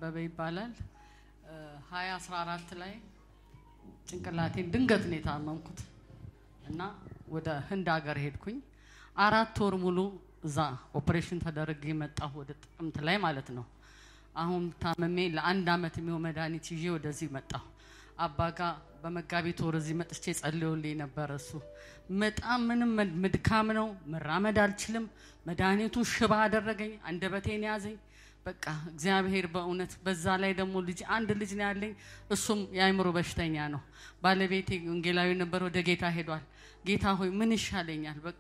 አበበ ይባላል። ሀያ አስራ አራት ላይ ጭንቅላቴን ድንገት ነው የታመምኩት እና ወደ ህንድ ሀገር ሄድኩኝ። አራት ወር ሙሉ እዛ ኦፕሬሽን ተደርጌ መጣሁ፣ ወደ ጥቅምት ላይ ማለት ነው። አሁን ታመሜ ለአንድ አመት የሚሆን መድኃኒት ይዤ ወደዚህ መጣሁ። አባ ጋ በመጋቢት ወር እዚህ መጥቼ ጸልዮልኝ ነበር። እሱ በጣም ምንም ምድካም ነው፣ መራመድ አልችልም። መድኃኒቱ ሽባ አደረገኝ፣ አንደበቴን ያዘኝ። በቃ እግዚአብሔር በእውነት በዛ ላይ ደግሞ ልጅ አንድ ልጅ ነው ያለኝ። እሱም የአእምሮ በሽተኛ ነው። ባለቤቴ ወንጌላዊ ነበር፣ ወደ ጌታ ሄዷል። ጌታ ሆይ ምን ይሻለኛል? በቃ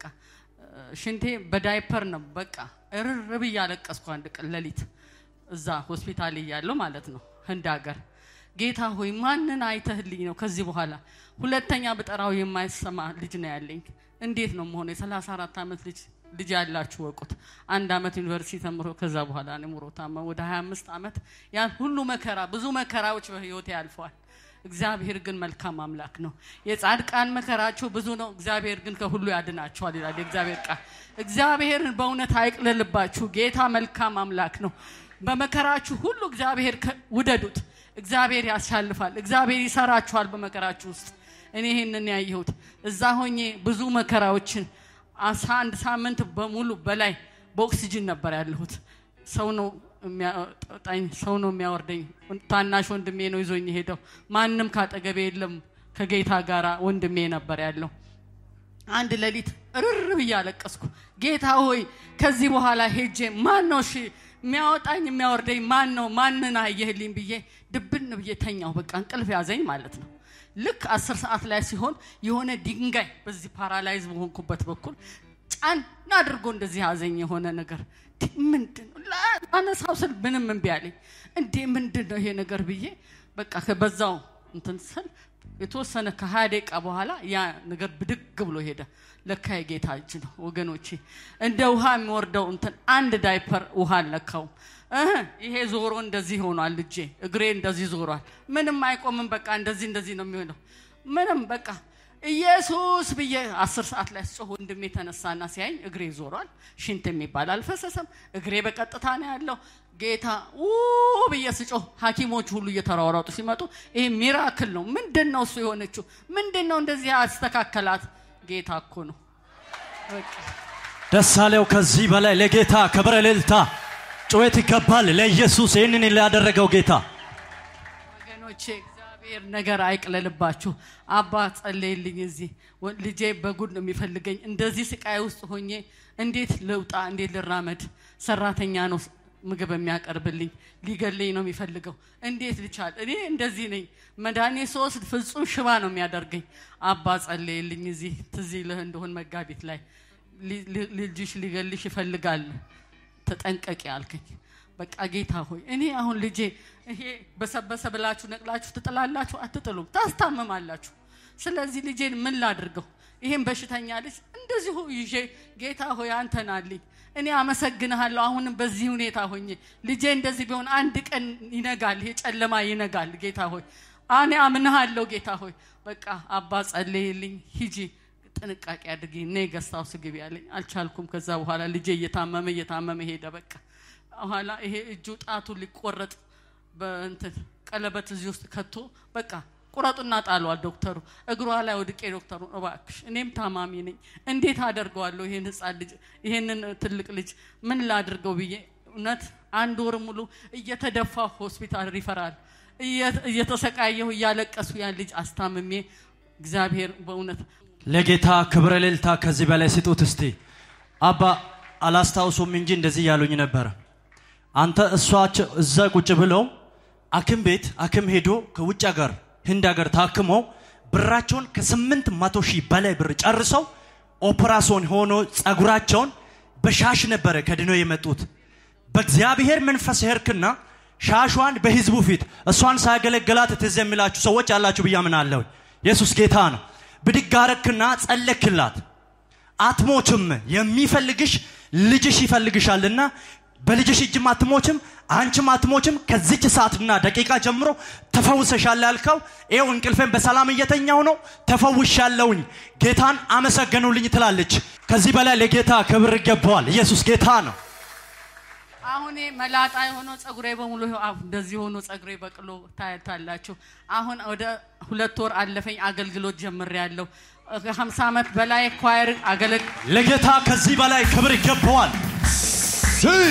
ሽንቴ በዳይፐር ነው። በቃ እርር ብዬ አለቀስኩ አንድ ቀን ሌሊት እዛ ሆስፒታል እያለሁ ማለት ነው ህንድ ሀገር። ጌታ ሆይ ማንን አይተህልኝ ነው ከዚህ በኋላ ሁለተኛ ብጠራው የማይሰማ ልጅ ነው ያለኝ። እንዴት ነው መሆነ? የሰላሳ አራት ዓመት ልጅ ልጅ ያላችሁ ወቁት። አንድ አመት ዩኒቨርሲቲ ተምሮ ከዛ በኋላ ኑሮ ታመ ወደ 25 ዓመት ያን ሁሉ መከራ ብዙ መከራዎች በህይወቴ ያልፈዋል። እግዚአብሔር ግን መልካም አምላክ ነው። የጻድቃን መከራቸው ብዙ ነው፣ እግዚአብሔር ግን ከሁሉ ያድናቸዋል ይላል የእግዚአብሔር ቃል። እግዚአብሔርን በእውነት አይቅለልባችሁ። ጌታ መልካም አምላክ ነው። በመከራችሁ ሁሉ እግዚአብሔር ውደዱት። እግዚአብሔር ያሳልፋል። እግዚአብሔር ይሰራችኋል በመከራችሁ ውስጥ። እኔ ይህንን ያየሁት እዛ ሆኜ ብዙ መከራዎችን አስራ አንድ ሳምንት በሙሉ በላይ በኦክሲጅን ነበር ያለሁት። ሰው ነው የሚያወጣኝ፣ ሰው ነው የሚያወርደኝ። ታናሽ ወንድሜ ነው ይዞኝ ሄደው። ማንም ካጠገቤ የለም። ከጌታ ጋር ወንድሜ ነበር ያለው። አንድ ሌሊት እርር ብዬ አለቀስኩ። ጌታ ሆይ ከዚህ በኋላ ሄጄ ማን ነው እሺ የሚያወጣኝ የሚያወርደኝ ማን ነው? ማንን አየህልኝ ብዬ ድብን ብዬ ተኛው። በቃ እንቅልፍ ያዘኝ ማለት ነው። ልክ አስር ሰዓት ላይ ሲሆን የሆነ ድንጋይ በዚህ ፓራላይዝ በሆንኩበት በኩል ጫን አድርጎ እንደዚህ ያዘኝ የሆነ ነገር። ምንድን ነው ላነሳው ስል ምንም እምቢ አለኝ። እንዴ ምንድን ነው ይሄ ነገር ብዬ በቃ በዛው እንትን ስል የተወሰነ ከሀያ ደቂቃ በኋላ ያ ነገር ብድግ ብሎ ሄደ። ለካ የጌታ እጅ ነው ወገኖቼ። እንደ ውሃ የሚወርደው እንትን አንድ ዳይፐር ውሃ አልነካውም። ይሄ ዞሮ እንደዚህ ሆኗል። እጄ እግሬ እንደዚህ ዞሯል። ምንም አይቆምም። በቃ እንደዚህ እንደዚህ ነው የሚሆነው። ምንም በቃ ኢየሱስ ብዬ አስር ሰዓት ላይ ስጮህ ወንድሜ ተነሳና ሲያኝ እግሬ ዞሯል። ሽንት የሚባል አልፈሰሰም። እግሬ በቀጥታ ነው ያለው። ጌታ ው ብዬ ስጮህ ሐኪሞች ሁሉ እየተሯሯጡ ሲመጡ ይሄ ሚራክል ነው። ምንድን ነው እሱ የሆነችው? ምንድን ነው እንደዚህ ያስተካከላት? ጌታ እኮ ነው። ደስ አለው። ከዚህ በላይ ለጌታ ክብረ እልልታ ጩኸት ይገባል። ለኢየሱስ ይህንን ላደረገው ጌታ ወገኖቼ እግዚአብሔር ነገር አይቅለልባችሁ። አባ ጸለይልኝ። እዚህ ልጄ በጉድ ነው የሚፈልገኝ። እንደዚህ ስቃይ ውስጥ ሆኜ እንዴት ልውጣ? እንዴት ልራመድ? ሰራተኛ ነው ምግብ የሚያቀርብልኝ ሊገለኝ ነው የሚፈልገው። እንዴት ልቻል? እኔ እንደዚህ ነኝ። መድኃኒት ስወስድ ፍጹም ሽባ ነው የሚያደርገኝ። አባ ጸለይልኝ። እዚህ ትዝ ይልህ እንደሆን መጋቢት ላይ ልጅሽ ሊገልሽ ይፈልጋል ተጠንቀቂ አልከኝ። በቃ ጌታ ሆይ እኔ አሁን ልጄ ይሄ በሰበሰ ብላችሁ ነቅላችሁ ትጥላላችሁ? አትጥሉም፣ ታስታምማላችሁ። ስለዚህ ልጄን ምን ላድርገው? ይሄን በሽተኛ ልጅ እንደዚሁ ይዤ ጌታ ሆይ አንተን አለኝ እኔ አመሰግንሃለሁ። አሁንም በዚህ ሁኔታ ሆኜ ልጄ እንደዚህ ቢሆን አንድ ቀን ይነጋል፣ ይሄ ጨለማ ይነጋል። ጌታ ሆይ እኔ አምንሃለሁ። ጌታ ሆይ በቃ አባ ጸልይልኝ፣ ሂጂ ጥንቃቄ አድርጊ፣ እኔ ገስታውስ ግቢ ያለኝ አልቻልኩም። ከዛ በኋላ ልጄ እየታመመ እየታመመ ሄደ። በቃ በኋላ ይሄ እጁ ጣቱ ሊቆረጥ በእንትን ቀለበት እዚህ ውስጥ ከቶ በቃ ቁረጡና ጣሏል ዶክተሩ። እግሯ ላይ ወድቄ ዶክተሩ እባክሽ እኔም ታማሚ ነኝ፣ እንዴት አደርገዋለሁ ይሄን ህፃን ልጅ ይሄንን ትልቅ ልጅ ምን ላድርገው ብዬ እውነት አንድ ወር ሙሉ እየተደፋ ሆስፒታል ሪፈራል እየተሰቃየሁ እያለቀሱ ያን ልጅ አስታምሜ እግዚአብሔር በእውነት ለጌታ ክብረ እልልታ ከዚህ በላይ ስጡት እስቲ። አባ አላስታውሱም እንጂ እንደዚህ ያሉኝ ነበረ። አንተ እሷቸው እዛ ቁጭ ብለው አክም ቤት አክም ሄዶ ከውጭ ሀገር ህንድ ሀገር ታክመው ብራቸውን ከስምንት መቶ ሺህ በላይ ብር ጨርሰው ኦፕራሶን ሆኖ ጸጉራቸውን በሻሽ ነበረ ከድነው የመጡት። በእግዚአብሔር መንፈስ ሄርክና ሻሿን በህዝቡ ፊት እሷን ሳያገለግላት ትዝ የሚላችሁ ሰዎች ያላችሁ ብዬ አምናለሁ። ኢየሱስ ጌታ ነው። ብድግ አረክና ጸለክላት። አትሞችም፣ የሚፈልግሽ ልጅሽ ይፈልግሻልና በልጅሽ እጅም አትሞችም፣ አንቺም አትሞችም። ከዚች ሰዓትና ደቂቃ ጀምሮ ተፈውሰሻል ያልከው ይኸው እንቅልፌን በሰላም እየተኛው ነው፣ ተፈውሻለሁኝ፣ ጌታን አመሰገኑልኝ ትላለች። ከዚህ በላይ ለጌታ ክብር ይገባዋል። ኢየሱስ ጌታ ነው። አሁን ይሄ መላጣ የሆነው ጸጉሬ በሙሉ ይኸው አሁን እንደዚህ ሆኖ ጸጉሬ በቅሎ ታያታላችሁ። አሁን ወደ ሁለት ወር አለፈኝ አገልግሎት ጀምሬያለሁ። ከሀምሳ ዓመት በላይ ኳየር አገለግ ለጌታ ከዚህ በላይ ክብር ይገባዋል። ስይ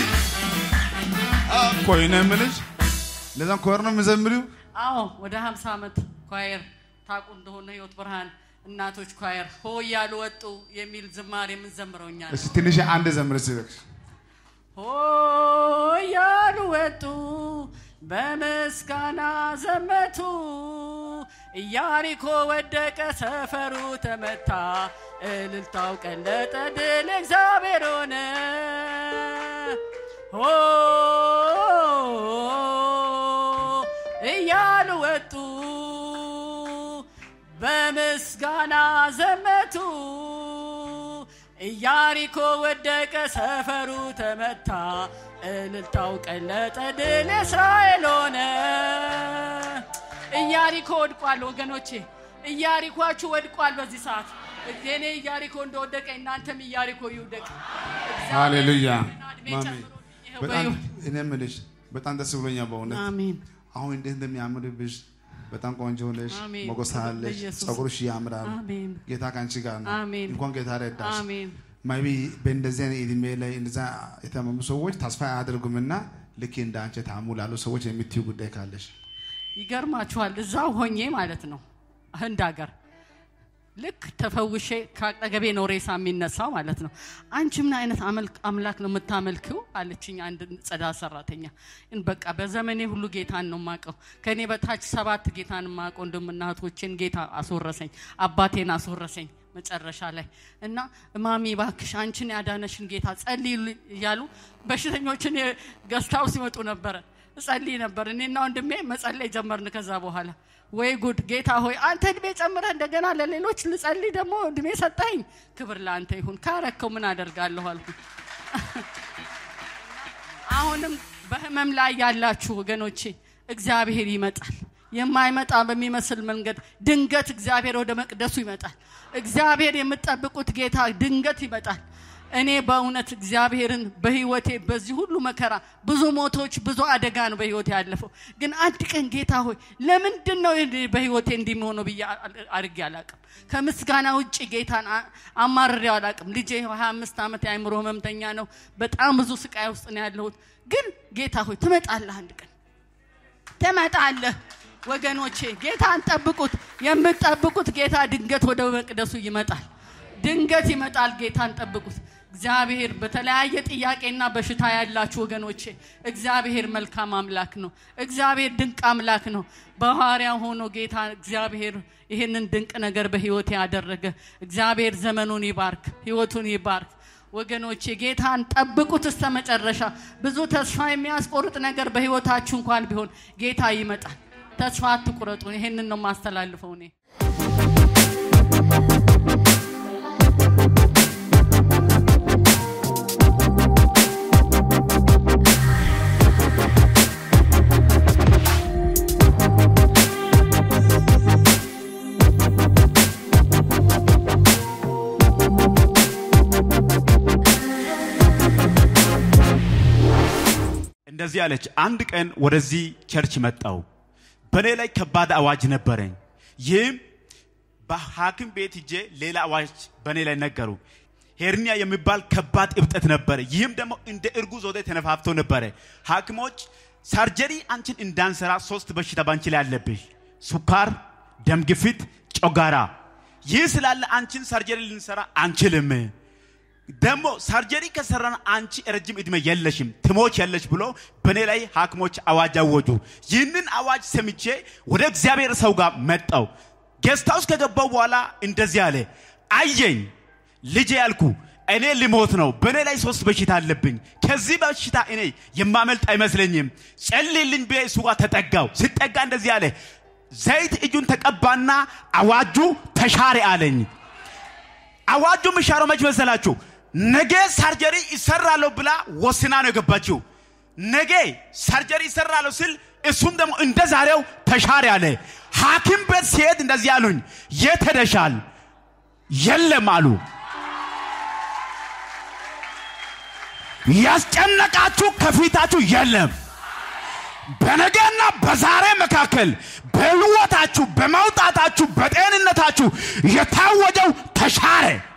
ቆይ ነው የምልሽ። ለዛም ኮር ነው የምዘምሪው። አዎ ወደ ሀምሳ ዓመት ኳየር ታውቁ እንደሆነ ህይወት ብርሃን እናቶች ኳየር ሆ እያሉ ወጡ የሚል ዝማሬ የምንዘምረው እኛ ነን። እስቲ ትንሽ አንድ ዘምር ሲበቅሽ ሆ እያሉ ወጡ በምስጋና ዘመቱ ኢያሪኮ ወደቀ ሰፈሩ ተመታ እልልታው ቀለጠ ድል እግዚአብሔር ሆነ ሆ እያሉ ወጡ በምስጋና ዘመቱ ኢያሪኮ ወደቀ ሰፈሩ ተመታ እልልታው ቀለጠ ድል እስራኤል ሆነ። ኢያሪኮ ወድቋል ወገኖቼ፣ ኢያሪኳችሁ ወድቋል። በዚህ ሰዓት የኔ ኢያሪኮ እንደወደቀ እናንተም ኢያሪኮ ይውደቅ። ሃሌሉያ እድሜ ማሚ ጨምሮ ይኸው በጣም በሕይወት- እኔ የምልሽ በጣም ደስ ብሎኛል በእውነት አሜን አሁን እንዴት እንደሚያምርብሽ በጣም ቆንጆ ነሽ፣ አሜን። ሞገስ አለሽ፣ ለኢየሱስ። ጸጉርሽ ያምራል። አሜን ጌታ ከአንቺ ጋር ነው። አሜን። እንኳን ጌታ ረዳሽ። አሜን። ማይቢ በእንደዚህ አይነት እድሜ ላይ እንደዛ የታመሙ ሰዎች ተስፋ አያደርጉምና ልክ እንደ አንቺ ታሙ ላሉ ሰዎች የምትዩ ጉዳይ ካለሽ ይገርማችኋል። እዛው ሆኜ ማለት ነው ህንድ ሀገር ልክ ተፈውሼ ከአጠገቤ ነው ሬሳ የሚነሳው ማለት ነው። አንቺ ምን አይነት አመልክ- አምላክ ነው የምታመልክው አለችኝ አንድ ጽዳት ሰራተኛ። ግን በቃ በዘመኔ ሁሉ ጌታን ነው የማውቀው። ከእኔ በታች ሰባት ጌታን የማውቀው ወንድምና እህቶቼን ጌታ አስወረሰኝ፣ አባቴን አስወረሰኝ መጨረሻ ላይ እና እማሚ ባክሽ አንቺን ያዳነሽን ጌታ ጸልይ እያሉ በሽተኞችን ገዝታው ሲመጡ ነበረ እጸልይ ነበር። እኔና ወንድሜ መጸለይ ጀመርን። ከዛ በኋላ ወይ ጉድ ጌታ ሆይ አንተ እድሜ ጨምረህ እንደገና ለሌሎች ልጸልይ ደግሞ እድሜ ሰጠኝ። ክብር ለአንተ ይሁን። ካረከው ምን አደርጋለሁ አልኩ። አሁንም በህመም ላይ ያላችሁ ወገኖቼ እግዚአብሔር ይመጣል። የማይመጣ በሚመስል መንገድ ድንገት እግዚአብሔር ወደ መቅደሱ ይመጣል። እግዚአብሔር የምትጠብቁት ጌታ ድንገት ይመጣል። እኔ በእውነት እግዚአብሔርን በህይወቴ በዚህ ሁሉ መከራ ብዙ ሞቶች፣ ብዙ አደጋ ነው በህይወቴ ያለፈው። ግን አንድ ቀን ጌታ ሆይ ለምንድን ነው ይህ በህይወቴ እንዲሆነው ብዬ አድርጌ አላቅም። ከምስጋና ውጭ ጌታን አ- አማርሬው አላቅም። ልጄ 25 ዓመት የአእምሮ ህመምተኛ ነው። በጣም ብዙ ስቃይ ውስጥ ነው ያለሁት። ግን ጌታ ሆይ ትመጣለህ አንድ ቀን ትመጣለህ። ወገኖቼ ጌታን ጠብቁት። የምትጠብቁት ጌታ ድንገት ወደ መቅደሱ ይመጣል። ድንገት ይመጣል። ጌታን ጠብቁት። እግዚአብሔር በተለያየ ጥያቄና በሽታ ያላችሁ ወገኖቼ እግዚአብሔር መልካም አምላክ ነው። እግዚአብሔር ድንቅ አምላክ ነው። በሐዋርያ ሆኖ ጌታ እግዚአብሔር ይህንን ድንቅ ነገር በህይወት ያደረገ እግዚአብሔር ዘመኑን ይባርክ፣ ህይወቱን ይባርክ። ወገኖቼ ጌታን ጠብቁት እስከ መጨረሻ። ብዙ ተስፋ የሚያስቆርጥ ነገር በህይወታችሁ እንኳን ቢሆን ጌታ ይመጣል። ተስፋ አትቁረጡ። ይሄንን ነው የማስተላልፈው እኔ። እንደዚህ አለች። አንድ ቀን ወደዚህ ቸርች መጣው። በእኔ ላይ ከባድ አዋጅ ነበረኝ። ይህም በሐኪም ቤት ሂጄ ሌላ አዋጅ በእኔ ላይ ነገሩ። ሄርኒያ የሚባል ከባድ እብጠት ነበረ። ይህም ደግሞ እንደ እርጉዝ ወደ ተነፋፍቶ ነበረ። ሐኪሞች ሳርጀሪ አንቺን እንዳንሰራ ሶስት በሽታ ባንቺ ላይ አለብሽ፣ ሱካር፣ ደም ግፊት፣ ጮጋራ። ይህ ስላለ አንቺን ሳርጀሪ ልንሰራ አንችልም። ደግሞ ሳርጀሪ ከሰራን አንቺ ረጅም እድሜ የለሽም ትሞች የለሽ ብሎ በእኔ ላይ ሐኪሞች አዋጅ አወጁ። ይህንን አዋጅ ሰምቼ ወደ እግዚአብሔር ሰው ጋር መጣው። ጌስት ሃውስ ከገባው በኋላ እንደዚህ አለ፣ አየኝ ልጄ ያልኩ እኔ ልሞት ነው። በእኔ ላይ ሶስት በሽታ አለብኝ። ከዚህ በሽታ እኔ የማመልጥ አይመስለኝም። ጸልይልኝ ብዬ እሱ ጋር ተጠጋው። ስጠጋ እንደዚህ አለ፣ ዘይት እጁን ተቀባና አዋጁ ተሻረ አለኝ። አዋጁ የሚሻረው መች መሰላችሁ? ነገ ሳርጀሪ ይሰራለሁ ብላ ወስና ነው የገባችው። ነገ ሳርጀሪ ይሰራለሁ ስል እሱም ደግሞ እንደ ዛሬው ተሻረ አለ። ሐኪም ቤት ሲሄድ እንደዚህ አሉኝ፣ የት ሄደሻል? የለም አሉ። ያስጨነቃችሁ ከፊታችሁ የለም። በነገና በዛሬ መካከል በህይወታችሁ፣ በመውጣታችሁ፣ በጤንነታችሁ የታወጀው ተሻረ።